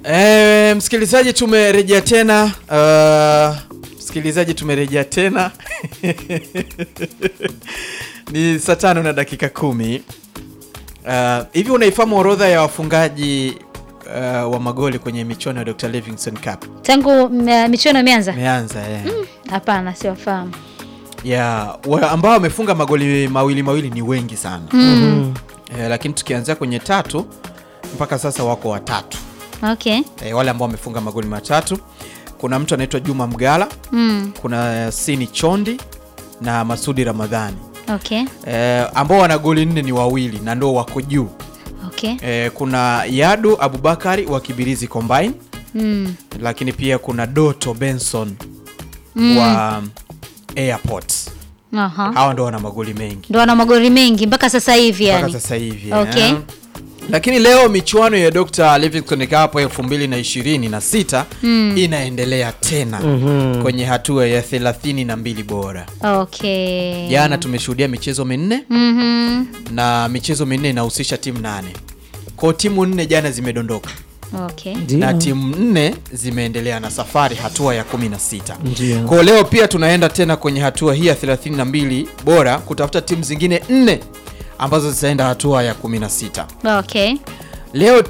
E, msikilizaji tumerejea tena uh, msikilizaji tumerejea tena ni saa tano na dakika kumi uh, hivi unaifahamu orodha ya wafungaji uh, wa magoli kwenye michuano ya Dr. Livingstone Cup Tangu m- michuano imeanza? imeanza yeah. Hapana, siwafahamu. yeah, wa, ambao wamefunga magoli mawili mawili ni wengi sana Mm. eh, lakini tukianzia kwenye tatu mpaka sasa wako watatu Okay. eh, wale ambao wamefunga magoli matatu kuna mtu anaitwa Juma Mgala Mm. kuna Sini Chondi na Masudi Ramadhani Okay. eh, ambao wana goli nne ni wawili na ndo wako juu Okay. eh, kuna Yadu Abubakari wa Kibirizi Combine Mm. lakini pia kuna Doto Benson Mm. wa Airport Aha. hawa ndo wana magoli mengi Ndo wana magoli mengi mpaka sasa hivi mpaka yani. sasa hivi Okay. eh. lakini leo michuano ya Dr. Livingstone Cup elfu mbili na ishirini na sita Mm. inaendelea tena Mhm. kwenye hatua ya thelathini na mbili bora Okay. jana tumeshuhudia michezo minne Mhm. na michezo minne inahusisha timu nane kwao timu nne jana zimedondoka Okay. Ndio. na timu nne zimeendelea na safari hatua ya 16 Ndio. kwao leo pia tunaenda tena kwenye hatua hii ya 32 bora kutafuta timu zingine nne ambazo zitaenda hatua ya 16 Okay. leo